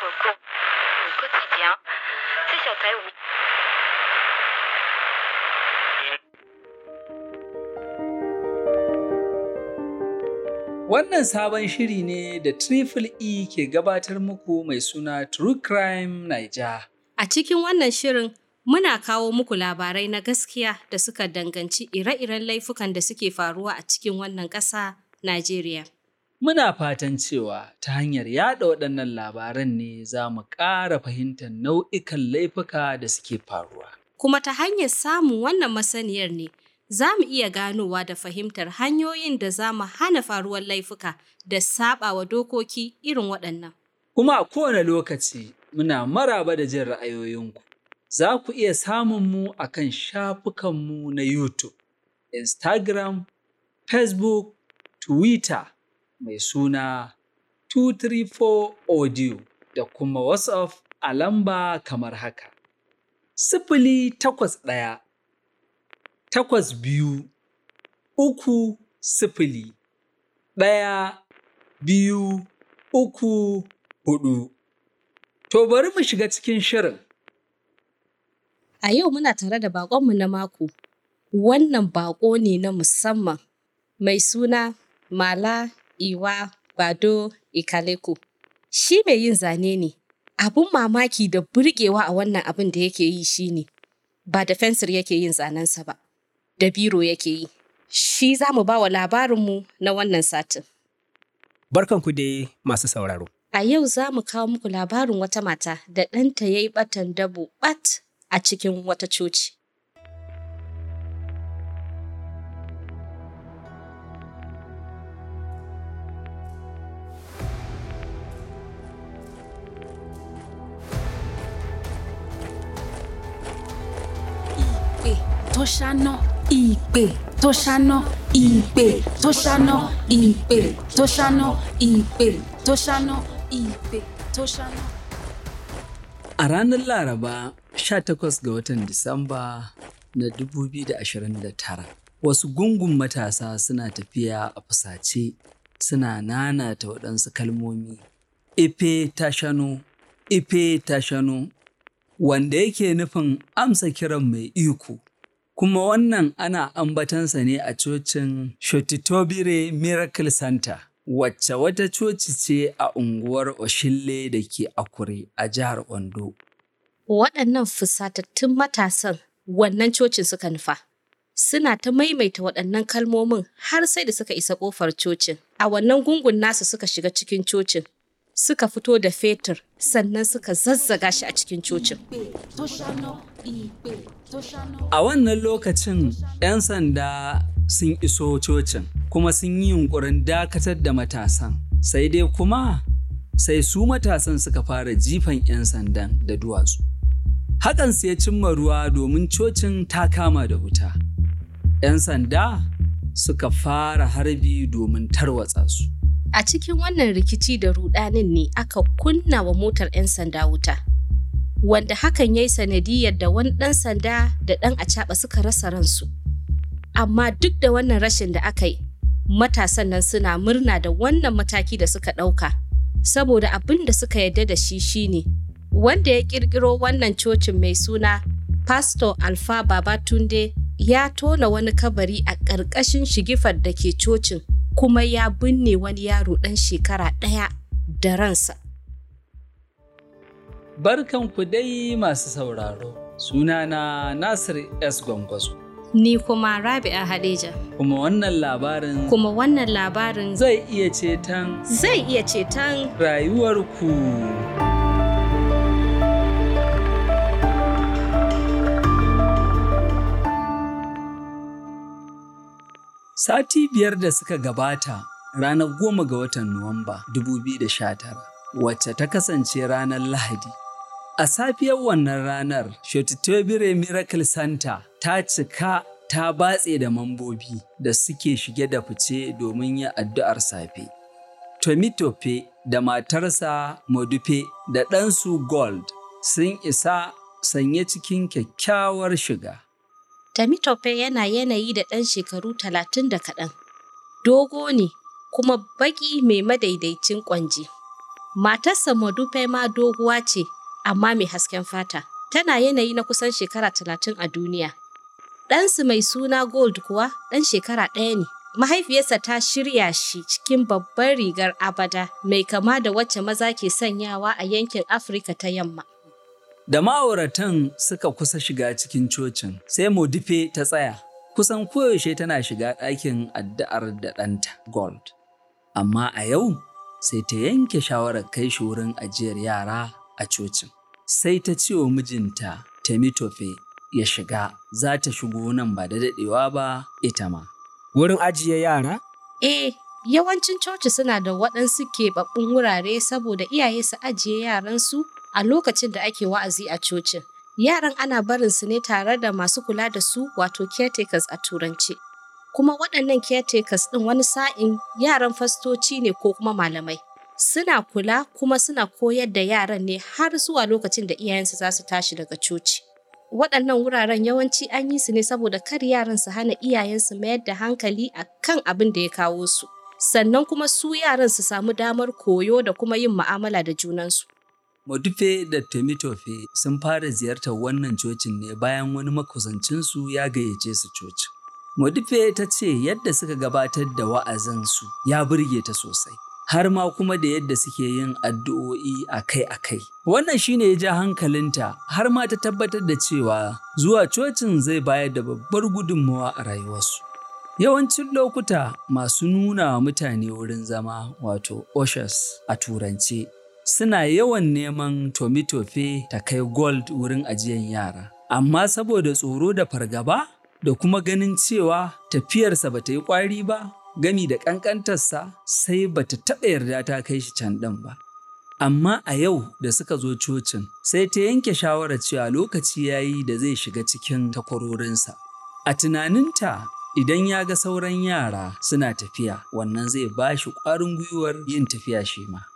cours au quotidien, c'est sur Taïwan. Wannan sabon shiri ne da Triple E ke gabatar muku mai suna True Crime Naija. A cikin wannan shirin muna kawo muku labarai na gaskiya da suka danganci ire-iren laifukan da suke faruwa a cikin wannan ƙasa, Najeriya. Muna fatan cewa ta hanyar yaɗa waɗannan labaran ne za mu ƙara fahimtar nau'ikan laifuka da suke faruwa. Kuma ta hanyar samun wannan masaniyar ne za mu iya ganowa da fahimtar hanyoyin da za mu hana faruwar laifuka da saɓawa dokoki irin waɗannan. Kuma a kowane lokaci muna maraba da jin ra'ayoyinku. Za ku iya samun mu a kan shafukanmu na YouTube, Instagram, Facebook, Twitter mai suna 234 Audio da kuma WhatsApp a lamba kamar haka. Sifili takwas ɗaya, takwas biyu, uku sifili, ɗaya, biyu, uku, huɗu. To bari mu shiga cikin shirin. A yau muna tare da baƙonmu na mako. Wannan baƙo ne na musamman mai suna Mala Iwa Bado Ikaleku. Shi mai yin zane ne. Abun mamaki da burgewa a wannan abin da yake yi shi ne, ba da fensir yake yin zanensa ba, da biro yake yi. Shi za mu ba wa labarinmu na wannan satin. Barkanku dai masu sauraro. A yau za mu kawo muku labarin wata mata da ɗanta ya yi ɓatan dabo ɓat a cikin wata coci. ìpè tó ṣáná ìpè tó ṣáná ìpè tó ṣáná ìpè tó ṣáná ìpè tó ṣáná ìpè tó ṣáná. A ranar Laraba 18 ga watan Disamba na 2029, wasu gungun matasa suna tafiya a fusace suna nanata waɗansu kalmomi. Ife ta shano, ife ta shano, wanda yake nufin amsa kiran mai iko. Kuma wannan ana ambatansa ne a cocin Shotitobire Miracle Center, wacce wata coci ce a unguwar Oshille da ke Akure a jihar Ondo. Waɗannan fusatattun matasan wannan cocin suka nufa. Suna ta maimaita waɗannan kalmomin har sai da suka isa ƙofar cocin. A wannan gungun nasu suka shiga cikin cocin. Suka fito da fetur sannan suka zazzaga shi a cikin cocin. ìpè tó ṣáná ìpè tó ṣáná. A wannan lokacin, ‘yan sanda sun iso cocin kuma sun yi yunkurin dakatar da matasan. Sai dai kuma, sai su matasan suka fara jifan ‘yan sandan da duwatsu. Hakan sai ya cimma ruwa domin cocin ta kama da wuta. ‘Yan sanda suka fara harbi domin tarwatsa su. A cikin wannan rikici da rudanin ne aka kunna wa motar 'yan sanda wuta. Wanda hakan ya yi sanadiyar da wani ɗan sanda da ɗan acaɓa suka rasa ransu. Amma duk da wannan rashin da aka yi, matasan nan suna murna da wannan mataki da suka ɗauka. Saboda abin da suka yarda da shi shine, wanda ya ƙirƙiro wannan cocin mai suna Pastor Alfa Babatunde ya tona wani kabari a ƙarƙashin shigifar da ke cocin kuma ya binne wani yaro ɗan shekara ɗaya da ransa. Barkanku dai masu sauraro, sunana Nasir S. Gwangwazo. Ni kuma Rabi'a Hadeja. Kuma wannan labarin Kuma wannan labarin zai iya ceton zai iya ceton rayuwarku. Sati biyar da suka gabata, ranar goma ga watan Nuwamba 2019, wacce ta kasance ranar Lahadi. A safiyar wannan ranar, Shotitobire Miracle Center ta cika ta batse da mambobi da suke shige da fice domin yin addu'ar safe. Tomitope da matarsa Modupe da ɗansu Gold sun isa sanye cikin kyakkyawar shiga. Tamitope yana yanayi da ɗan shekaru talatin da kaɗan. Dogo ne kuma baƙi mai madaidaicin ƙwanji. Matarsa Modupe ma doguwa ce, amma mai hasken fata. Tana yanayi na kusan shekara talatin a duniya. Ɗansu mai suna Gold kuwa ɗan shekara ɗaya ne. Mahaifiyarsa ta shirya shi cikin babbar rigar abada mai kama da wacce maza ke sanyawa a yankin Afirka ta yamma. Da ma'auratan suka kusa shiga cikin cocin, sai Modife ta tsaya. Kusan koyaushe tana shiga ɗakin addu'ar da ɗanta Gold. Amma a yau sai ta yanke shawarar kai shi wurin ajiyar yara a cocin. Sai ta ce wa mijinta Temitofe ya shiga, za ta shigo nan ba da daɗewa ba ita ma. Wurin ajiye yara? Eh, yawancin coci suna da waɗansu keɓaɓɓun wurare saboda iyaye su ajiye yaransu a lokacin da ake wa'azi a cocin. Yaran ana barin su ne tare da masu kula da su wato caretakers a turance. Kuma waɗannan caretakers ɗin wani sa'in yaran fastoci ne ko kuma malamai. Suna kula kuma suna koyar da yaran ne har zuwa lokacin da iyayensu za su tashi daga coci. Waɗannan wuraren yawanci an yi su ne saboda kar yaran su hana iyayensu mayar da hankali a kan abin da ya kawo su. Sannan kuma su yaran su samu damar koyo da kuma yin mu'amala da junansu. Modufe da Temitofe sun fara ziyartar wannan cocin ne bayan wani makusancinsu ya gayyace su cocin. Modife ta ce yadda suka gabatar da wa'azinsu ya burge ta sosai, har ma kuma da yadda suke yin addu'o'i akai-akai. Wannan shine ya ja hankalinta har ma ta tabbatar da cewa zuwa cocin zai bayar da babbar gudunmawa a rayuwarsu. Yawancin lokuta masu nuna wa mutane wurin zama wato ushers a turance suna yawan neman tomitofe ta kai gold wurin ajiyan yara. Amma saboda tsoro da fargaba da kuma ganin cewa tafiyarsa ba ta yi ƙwari ba, gami da ƙanƙantarsa sai ba ta taɓa yarda ta kai shi can ɗin ba. Amma a yau da suka zo cocin sai ta yanke shawarar cewa lokaci ya yi da zai shiga cikin takwarorinsa. A tunaninta idan ya ga sauran yara suna tafiya wannan zai ba shi ƙwarin gwiwar yin tafiya shi ma.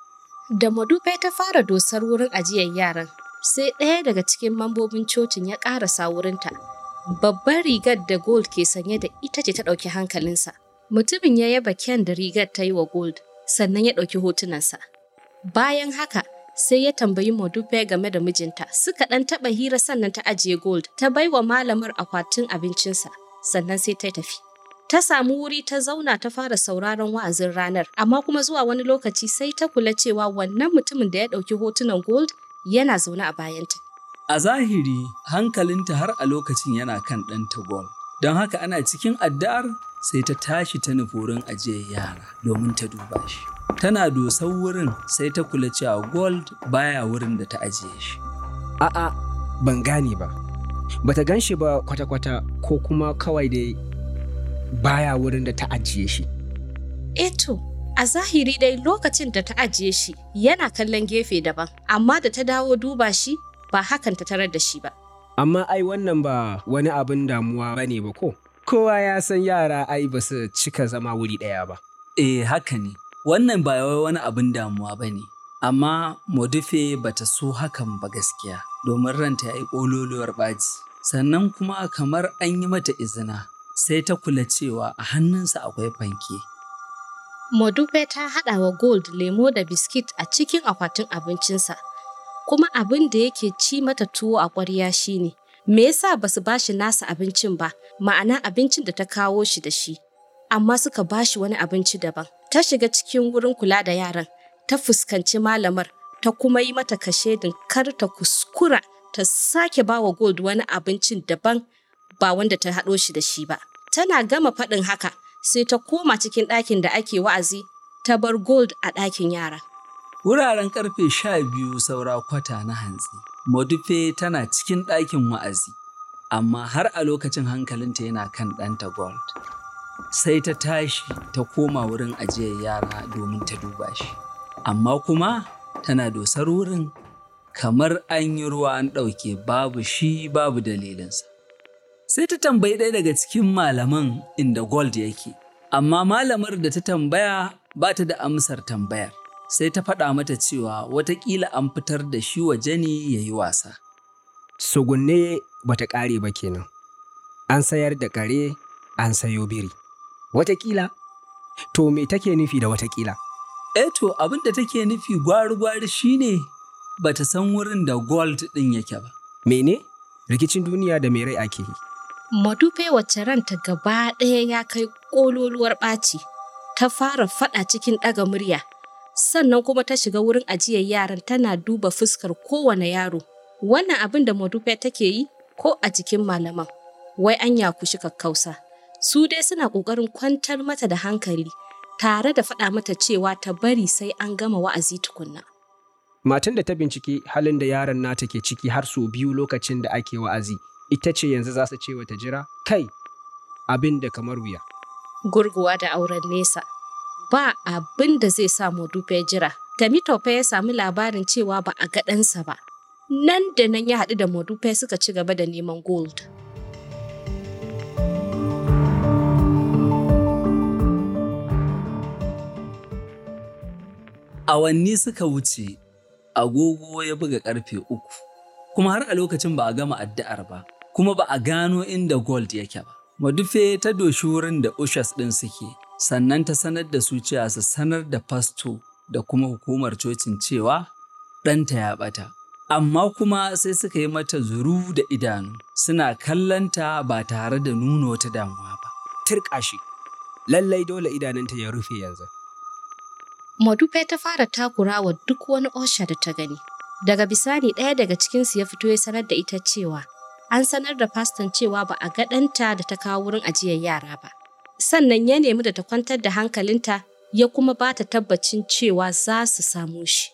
Da Madufe ta fara dosar wurin ajiyar yaran, sai ɗaya daga cikin mambobin cocin ya ƙarasa wurinta. Babbar rigar da Gold ke sanye da ita ce ta ɗauki hankalinsa. Mutumin ya yaba kyan da rigar ta yi wa Gold, sannan ya ɗauki hotunansa. Bayan haka, sai ya tambayi Madufe game da mijinta, suka ɗan taɓa hira sannan ta ajiye Gold, ta baiwa malamar akwatin abincinsa, sannan sai ta tafi. ta samu wuri ta zauna ta fara sauraron wa'azin ranar, amma kuma zuwa wani lokaci sai ta kula cewa wannan mutumin da ya ɗauki hotunan gold yana zaune a bayanta. A zahiri hankalinta har a lokacin yana kan ɗanta gold, don haka ana cikin addu'ar sai ta tashi ta nufi wurin ajiyar yara domin ta duba shi. Tana dosar wurin sai ta kula cewa gold baya wurin da ta ajiye shi. A'a, ban gane ba. Bata gan shi ba kwata-kwata ko kuma kawai dai baya wurin da ta ajiye shi. Eto, a zahiri dai lokacin da ta ajiye shi yana kallon gefe daban, amma da ta dawo duba shi ba hakan ta tarar da shi ba. Amma ai wannan ba wani abin damuwa ba ne ba ko? Kowa ya san yara ai ba su cika zama wuri ɗaya ba. Eh haka ne, wannan ba wai wani abin damuwa ba ne. Amma Modife ba ta so hakan ba gaskiya, domin ranta ya yi ƙololuwar ɓaci. Sannan kuma kamar an yi mata izina, sai ta kula cewa a hannunsa akwai fanke. Modupe ta haɗa wa Gold lemo da biskit a cikin akwatin abincinsa, kuma abin da yake ci mata tuwo a ƙwarya shine me yasa ba su bashi nasa abincin ba, ma'ana abincin da ta kawo shi da shi, amma suka bashi wani abinci daban. Ta shiga cikin wurin kula da yaran, ta fuskanci malamar, ta kuma yi mata kashedin kar ta kuskura ta sake ba wa Gold wani abincin daban ba wanda ta haɗo shi da shi ba. Tana gama faɗin haka, sai ta koma cikin ɗakin da ake wa'azi, ta bar Gold a ɗakin yara. Wuraren karfe sha biyu saura kwata na hantsi, Modife tana cikin ɗakin wa'azi, amma har a lokacin hankalinta yana kan ɗanta Gold. Sai ta tashi ta koma wurin ajiyar yara domin ta duba shi, amma kuma tana dosar wurin kamar an yi ruwa an ɗauke babu shi babu dalilinsa. sai ta tambayi ɗaya daga cikin malaman inda gold yake amma malamar da ta tambaya ba ta da amsar tambayar sai ta faɗa mata cewa watakila an fitar da shi waje ne ya yi wasa Sugunne bata ƙare ba kenan. An sayar da kare, an sayo biri. Watakila? To me take nufi da watakila? Eto abin da take nufi gwari-gwari shine bata san wurin da gold ɗin yake ba. Mene? Rikicin duniya da mai rai ake yi. Madufe wacce ranta gaba ɗaya ya kai ƙololuwar ɓaci, ta fara faɗa cikin ɗaga murya, sannan kuma ta shiga wurin ajiyar yaran tana duba fuskar kowane yaro. Wannan abin da Madufe take yi ko a jikin malaman, wai an yakushi kakkausa. Su dai suna ƙoƙarin kwantar mata da hankali, tare da faɗa mata cewa ta bari sai an gama wa'azi tukunna. Matan da ta bincike halin da yaron nata ke ciki har sau biyu lokacin da ake wa'azi, ita ce yanzu za su ce wata jira? Kai, abin da kamar wuya. Gurguwa da auren nesa. Ba abin da zai sa Madufe jira. Tamitope ya sami labarin cewa ba a ga ɗansa ba. Nan da nan ya haɗu da Madufe suka ci gaba da neman gold. Awanni suka wuce, agogo ya buga ƙarfe uku, kuma har a lokacin ba a gama addu'ar ba, kuma ba a gano inda gold yake ba. Madufe ta doshi wurin da ushas ɗin suke, sannan ta sanar da su cewa su sanar da fasto da kuma hukumar cocin cewa ɗanta ya ɓata. Amma kuma sai suka yi mata zuru da idanu, suna kallanta ba tare da nuna wata damuwa ba. Turƙa shi. Lallai dole idanunta ya rufe yanzu. Madufe ta fara takura wa duk wani osha da ta gani. Daga bisani ɗaya daga cikinsu ya fito ya sanar da ita cewa an sanar da faston cewa ba a ga ɗanta da ta kawo wurin ajiyar yara ba. Sannan ya nemi da ta kwantar da hankalinta ya kuma ba ta tabbacin cewa za su samu shi.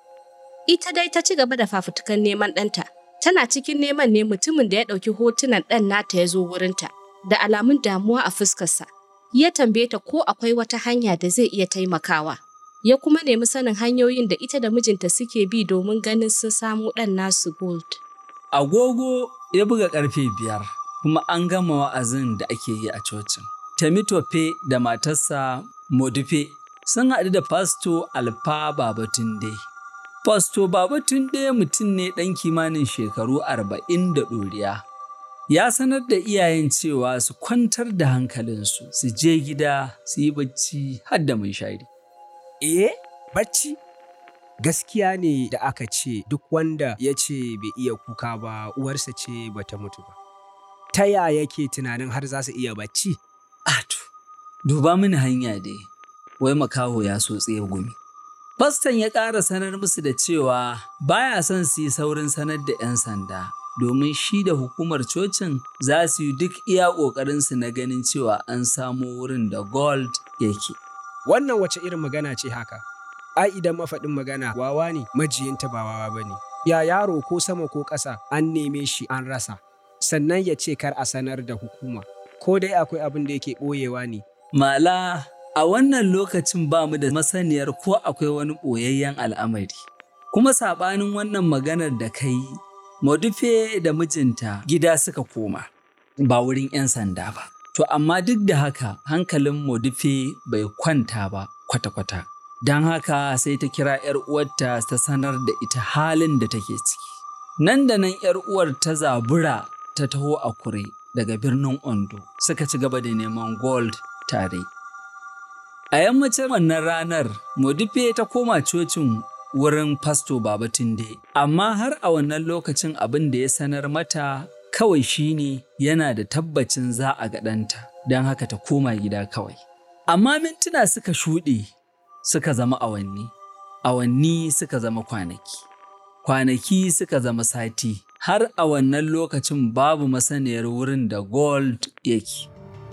Ita dai ta ci gaba da fafutukan neman ɗanta. Tana cikin neman ne mutumin da ya ɗauki hotunan ɗan nata ya zo wurinta da alamun damuwa a fuskarsa. Ya tambaye ta ko akwai wata hanya da zai iya taimakawa. Ya kuma nemi sanin hanyoyin da ita da mijinta suke bi domin ganin sun samu ɗan nasu gold. Agogo ya buga ƙarfe biyar, kuma an gama wa'azin da ake yi a cocin. Temitope da matarsa Modife sun haɗu da Fasto Alfa Babatunde. Fasto Babatunde mutum ne ɗan kimanin shekaru arba'in da ɗoriya. Ya sanar da iyayen cewa su kwantar da hankalinsu, su je gida, su yi bacci har da mai shari. Eh, bacci? Gaskiya ne da aka ce duk wanda ya ce bai iya kuka ba uwarsa ce bata mutu ba. Ta ya yake tunanin har za su iya bacci? Ato, duba mini hanya dai, wai makaho ya so tsaye gumi. Faston ya ƙara sanar musu da cewa baya son su yi saurin sanar da 'yan sanda, domin shi da hukumar cocin za su yi duk iya ƙoƙarinsu na ganin cewa an samo wurin da gold yake. Wannan wace irin magana ce haka? Ai idan mafaɗin magana wawa ne majiyinta ba wawa ba ne. Ya yaro ko sama ko ƙasa an neme shi an rasa, sannan ya ce kar a sanar da hukuma. Ko dai akwai abin da yake ɓoyewa ne. Mala, a wannan lokacin ba mu da masaniyar ko akwai wani ɓoyayyen al'amari. Kuma saɓanin wannan maganar da ka yi, Madufe da mijinta gida suka koma, ba wurin 'yan sanda ba. To amma duk da haka hankalin Modife bai kwanta ba kwata-kwata. Don haka sai ta kira 'yar uwarta ta sanar da ita halin da take ciki. Nan da nan 'yar uwar ta zabura ta taho a kure daga birnin Ondo suka ci gaba da neman gold tare. A yammacin wannan ranar, Modife ta koma cocin wurin Fasto Babatunde, amma har a wannan lokacin abin da ya sanar mata kawai shine yana da tabbacin za a ga ɗanta, don haka ta koma gida kawai. Amma mintuna suka shuɗe suka zama awanni, awanni suka zama kwanaki, kwanaki suka zama sati, har a wannan lokacin babu masaniyar wurin da gold yake.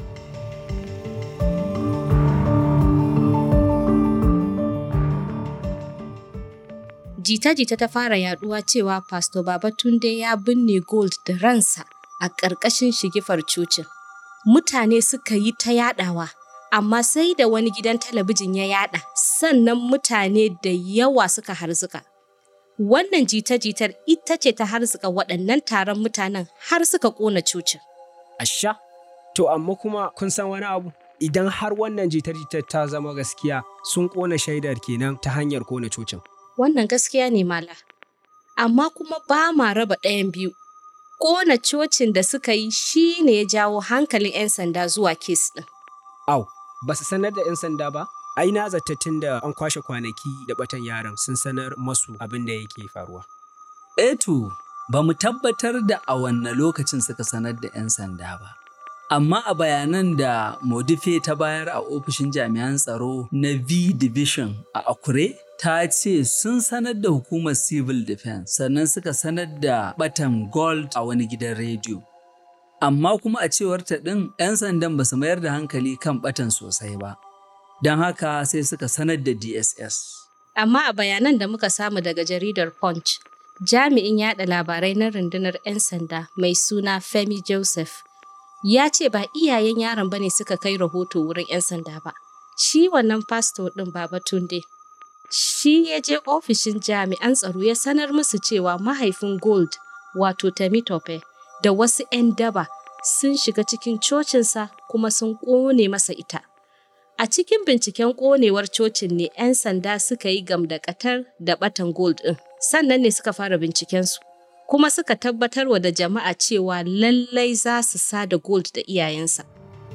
Jita-jita ta fara yaduwa cewa Pastor Babatunde ya binne gold da ransa a ƙarƙashin shigifar cocin. Mutane suka yi ta yadawa, amma sai da wani gidan talabijin ya yada, sannan mutane da yawa suka harzuka. Wannan jita-jitar ita ce ta harzuka waɗannan taron mutanen har suka ƙona cocin. Asha, to amma kuma kun san wani abu? Idan har wannan jitar-jitar ta zama gaskiya sun ƙona shaidar kenan ta hanyar ƙona cocin. Wannan gaskiya ne mala. Amma kuma ba ma raba ɗayan biyu. Ƙona cocin da suka yi shi ne ya jawo hankalin 'yan sanda zuwa kes ɗin. Au, ba su sanar da 'yan sanda ba? Ai na zata tun da an kwashe kwanaki da batan yaron sun sanar masu abin da yake faruwa. Eto, ba mu tabbatar da a wanne lokacin suka sanar da 'yan sanda ba. Amma a bayanan da Modife ta bayar a ofishin jami'an tsaro na V Division a Akure, ta ce sun sanar da hukumar Civil Defense sannan suka sanar da batan Gold a wani gidan rediyo. Amma kuma a cewar ta ɗin 'yan sandan ba su mayar da hankali kan batan sosai ba. Don haka sai suka sanar da DSS. Amma a bayanan da muka samu daga jaridar Punch, jami'in yada labarai na rundunar 'yan sanda mai suna Femi Joseph ya ce ba iyayen yaron bane suka kai rahoto wurin 'yan sanda ba. Shi wannan fasto ɗin Baba Tunde. Shi ya je ofishin jami'an tsaro ya sanar musu cewa mahaifin Gold wato Temitope da wasu 'yan daba sun shiga cikin cocinsa kuma sun ƙone masa ita. A cikin binciken ƙonewar cocin ne 'yan sanda suka yi gamdakatar da batan Gold ɗin. Sannan ne suka fara bincikensu. kuma suka tabbatarwa da jama'a cewa lallai za su sada gold da iyayensa.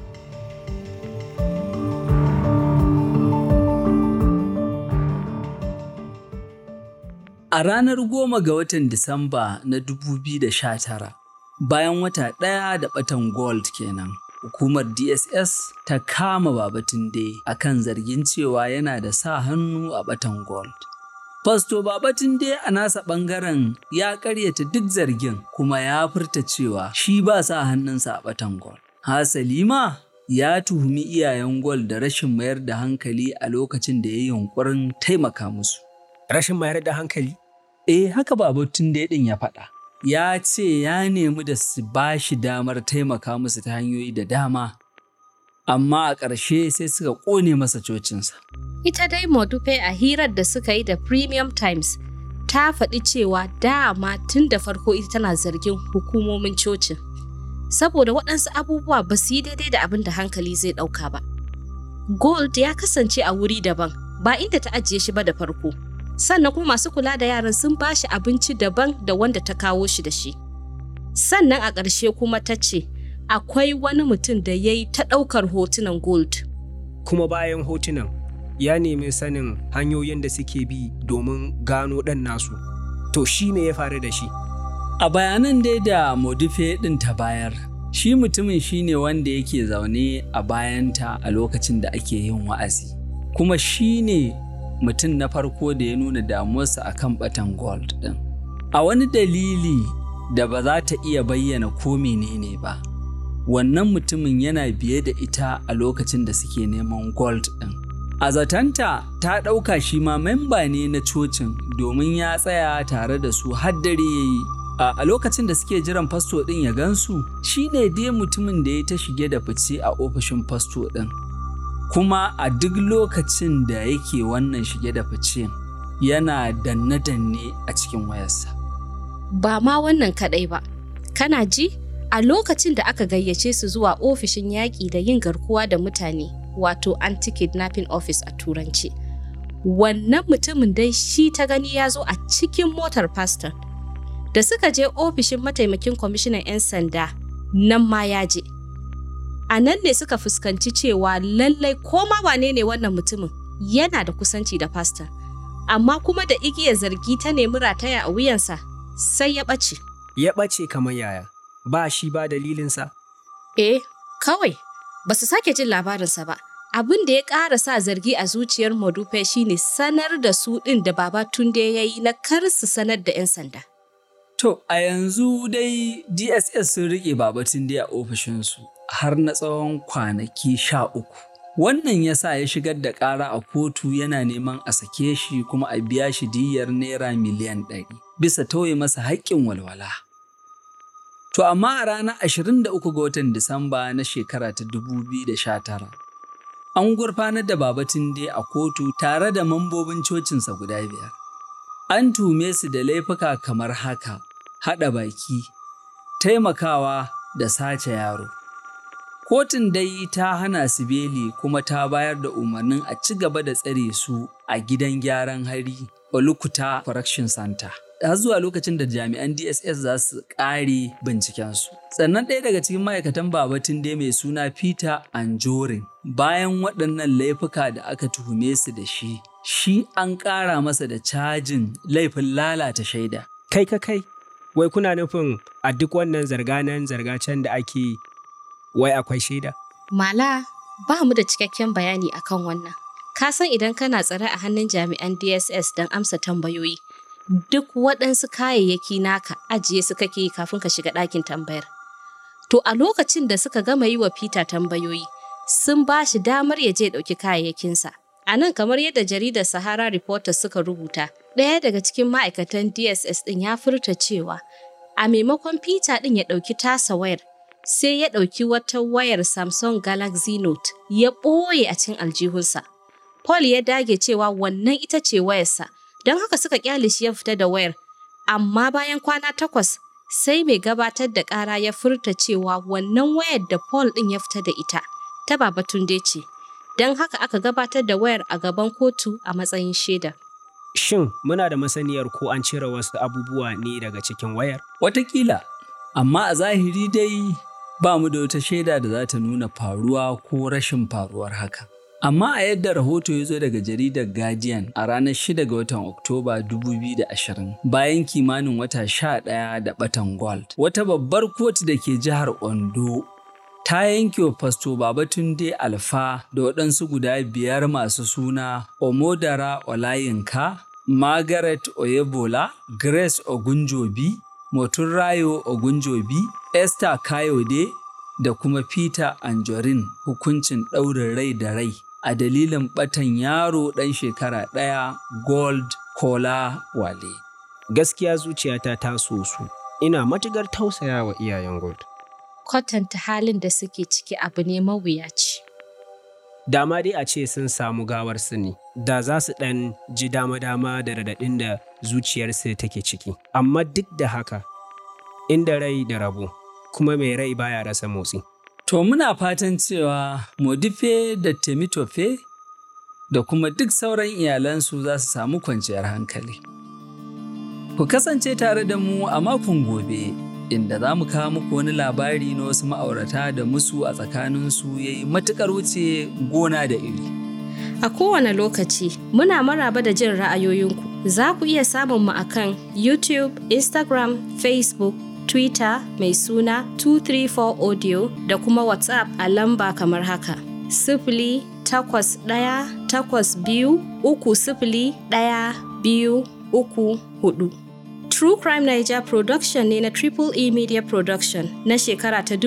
A ranar goma ga watan Disamba na 2019, bayan wata ɗaya da ɓatan gold kenan, hukumar DSS ta kama Babatunde a kan zargin cewa yana da sa hannu a ɓatan gold. Fasto Babatunde a nasa ɓangaren ya ƙaryata duk zargin kuma ya furta cewa shi ba sa hannunsa a ɓatan gol. Hasali ma ya tuhumi iyayen gol da rashin mayar da hankali a lokacin da ya yi yunƙurin taimaka musu. Rashin mayar da hankali? Eh haka Babatunde ɗin ya faɗa. Ya ce ya nemi da su ba shi damar taimaka musu ta hanyoyi da dama. Amma a ƙarshe sai suka ƙone masa cocinsa. Ita dai Modupe a hirar da suka yi da Premium Times ta faɗi cewa dama tun da farko ita tana zargin hukumomin cocin. Saboda waɗansu abubuwa ba su yi daidai da abin da hankali zai ɗauka ba. Gold ya kasance a wuri daban ba inda ta ajiye shi ba da farko. Sannan kuma masu kula da yaran sun ba shi abinci daban da wanda ta kawo shi da shi. Sannan a ƙarshe kuma ta ce akwai wani mutum da ya yi ta ɗaukar hotunan Gold. Kuma bayan hotunan ya nemi sanin hanyoyin da suke bi domin gano ɗan nasu. To shi me ya faru da shi? A bayanan dai da Modife ɗin ta bayar, shi mutumin shi ne wanda yake zaune a bayanta a lokacin da ake yin wa'azi. Kuma shi ne mutum na farko da ya nuna damuwarsa a kan ɓatan gold ɗin. A wani dalili da ba za ta iya bayyana ko menene ba, wannan mutumin yana biye da ita a lokacin da suke neman gold ɗin. A zatanta ta ɗauka shi ma memba ne na cocin domin ya tsaya tare da su har dare ya yi. A lokacin da suke jiran fasto ɗin ya gansu, shi ne dai mutumin da ya ta shige da fice a ofishin fasto ɗin. Kuma a duk lokacin da yake wannan shige da fice yana danne-danne a cikin wayarsa. Ba ma wannan kaɗai ba, kana ji? A lokacin da aka gayyace su zuwa ofishin yaƙi da yin garkuwa da mutane, wato anti-kidnapping office a turanci. Wannan mutumin dai shi ta gani ya zo a cikin motar pastor. Da suka je ofishin mataimakin kwamishinan 'yan sanda, nan ma ya je. A nan ne suka fuskanci cewa lallai koma wane ne wannan mutumin yana da kusanci da pastor. Amma kuma da igiyar zargi ta nemi rataya a wuyansa, sai ya ɓace. Ya ɓace kamar yaya, ba shi ba dalilinsa? Eh, kawai ba su sake jin labarinsa ba. Abin da ya ƙara sa zargi a zuciyar Modupe shine sanar da su ɗin da Baba Tunde ya yi na kar su sanar da 'yan sanda. To, a yanzu dai DSS sun riƙe Babatun dai a ofishinsu har na tsawon kwanaki sha uku. Wannan ya sa ya shigar da ƙara a kotu yana neman a sake shi kuma a biya shi diyyar naira miliyan ɗari bisa tauye masa haƙƙin walwala. To amma a ranar 23 ga watan Disamba na shekara ta 2019, an gurfanar da Babatunde a kotu tare da mambobin cocinsa guda biyar. An tume su da laifuka kamar haka, haɗa baki, taimakawa da sace yaro. Kotun dai ta hana su beli kuma ta bayar da umarnin a ci gaba da tsare su a gidan gyaran hari Olukuta Correction Center. har zuwa lokacin da jami'an DSS za su ƙare bincikensu. Sannan ɗaya daga cikin ma'aikatan babatun dai mai suna Peter Anjorin bayan waɗannan laifuka da aka tuhume su da shi, shi an ƙara masa da cajin laifin lalata shaida. Kai ka kai, wai kuna nufin a duk wannan zarganan zargacen da ake yi, wai akwai shaida? Mala, ba mu da cikakken bayani akan wannan. Ka san idan kana tsare a hannun jami'an DSS don amsa tambayoyi, duk waɗansu kayayyaki naka ajiye su kake yi kafin ka shiga ɗakin tambayar. To a lokacin da suka gama yi wa Peter tambayoyi, sun ba shi damar ya je ɗauki kayayyakinsa. A nan kamar yadda jaridar Sahara Reporters suka rubuta, ɗaya daga cikin ma'aikatan DSS ɗin ya furta cewa a maimakon Peter ɗin ya ɗauki tasa wayar, sai ya ɗauki wata wayar Samsung Galaxy Note ya ɓoye a cikin aljihunsa. Paul ya dage cewa wannan ita ce wayarsa, don haka suka kyale shi ya fita da wayar. Amma bayan kwana takwas, sai mai gabatar da ƙara ya furta cewa wannan wayar da Paul ɗin ya fita da ita, ta Babatunde ce. Don haka aka gabatar da wayar a gaban kotu a matsayin shaida. Shin muna da masaniyar ko an cire wasu abubuwa ne daga cikin wayar? Watakila, amma a zahiri dai ba mu da wata shaida da za ta nuna faruwa ko rashin faruwar haka. Amma a yadda rahoto ya zo daga jaridar Guardian a ranar 6 ga watan Oktoba 2020 bayan kimanin wata sha ɗaya da batan gold. Wata babbar kotu da ke jihar Ondo ta yanke wa fasto Babatunde Alfa da waɗansu guda biyar masu suna Omodara Olayinka, Margaret Oyebola, Grace Ogunjobi, Motunrayo Ogunjobi, Esther Kayode da kuma Peter Anjorin hukuncin ɗaurin rai da rai a dalilin ɓatan yaro ɗan shekara ɗaya Gold Kola Wale. Gaskiya zuciyata ta so su, ina matuƙar tausaya wa iyayen Gold. Kwatanta halin da suke ciki abu ne mawuyaci. Dama dai a ce sun samu gawar su ne, da za su ɗan ji dama-dama da raɗaɗin da zuciyarsu take ciki. Amma duk da haka, inda rai da rabo, kuma mai rai baya rasa motsi. To muna fatan cewa Modife da Temitofe da kuma duk sauran iyalansu za su samu kwanciyar hankali. Ku kasance tare da mu a makon gobe, inda za mu kawo muku wani labari na wasu ma'aurata da musu a tsakaninsu ya yi matuƙar wuce gona da iri. A kowane lokaci, muna maraba da jin ra'ayoyinku. Za ku iya samun mu akan YouTube, Instagram, Facebook, Twitter mai suna 234 Audio da kuma WhatsApp a lamba kamar haka. Sifili takwas ɗaya takwas biyu uku sifili ɗaya biyu uku hudu. True Crime Niger Production ne na Triple E Media Production na shekara ta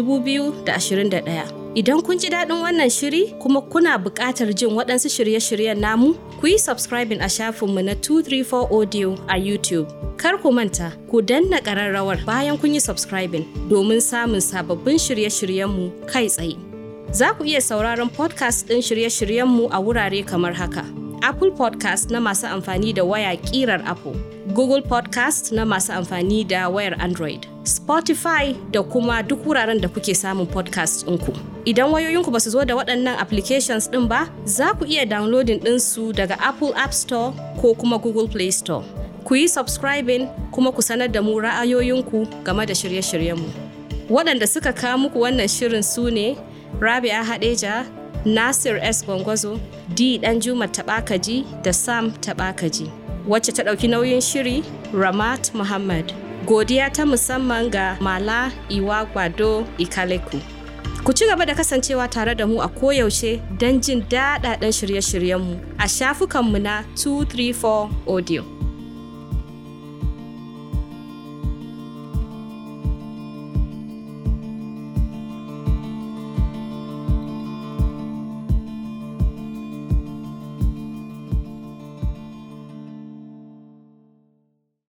2021. Idan kun ji daɗin wannan shiri kuma kuna buƙatar jin waɗansu shirye-shiryen namu, ku yi subscribing a shafinmu na 234 Audio a YouTube. Kar ku manta, ku danna ƙararrawar bayan kun yi subscribing domin samun sababbin shirye-shiryenmu kai tsaye. Za ku iya sauraron podcast ɗin shirye-shiryenmu a wurare kamar haka. Apple Podcast na masu amfani da waya ƙirar Apple. Google Podcast na masu amfani da wayar Android, Spotify da kuma duk wuraren da kuke samun podcast ɗinku. Idan wayoyinku ba su zo da waɗannan applications ɗin ba, za ku iya downloading ɗinsu daga Apple App Store ko kuma Google Play Store. Ku yi subscribing kuma ku sanar da mu ra'ayoyinku game da shirye-shiryenmu. Waɗanda suka kawo muku wannan shirin su ne Rabia Hadeja, Nasir S. Gwangwazo, D. Danjuma Taɓakaji da Sam Taɓakaji. wacce ta ɗauki nauyin shiri Ramat Muhammad. Godiya ta musamman ga Mala Iwa Gwado Ikaleku. Ku ci gaba da kasancewa tare da mu a koyaushe don jin daɗaɗɗen shirye-shiryenmu a shafukanmu na 234 Audio.